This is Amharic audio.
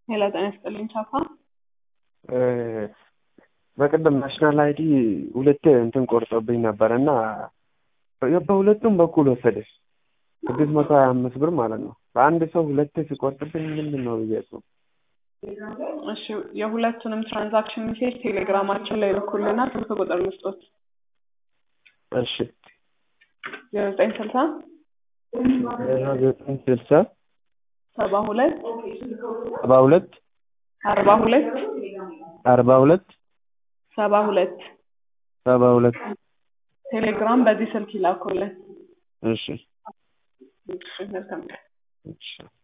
ሄሎ ጤና ይስጥልኝ ቻፓ። በቅድም ናሽናል አይዲ ሁለቴ እንትን ቆርጦብኝ ነበር እና በሁለቱም በኩል ወሰደ ስድስት መቶ ሀያ አምስት ብር ማለት ነው። በአንድ ሰው ሁለቴ ሲቆርጥብኝ ምንድን ነው ብዬ እሱ እሺ የሁለቱንም ትራንዛክሽን ሜሴጅ ቴሌግራማችን ላይ ልኩልና ስልክ ቁጥር ልስጦት እሺ ዜሮ ዘጠኝ ስልሳ ዜሮ ዘጠኝ ስልሳ ሰባ ሁለት ሰባ ሁለት አርባ ሁለት አርባ ሁለት ሰባ ሁለት ሰባ ሁለት ቴሌግራም በዚህ ስልክ ይላኩልን። እሺ እሺ መልካም ቀን። እሺ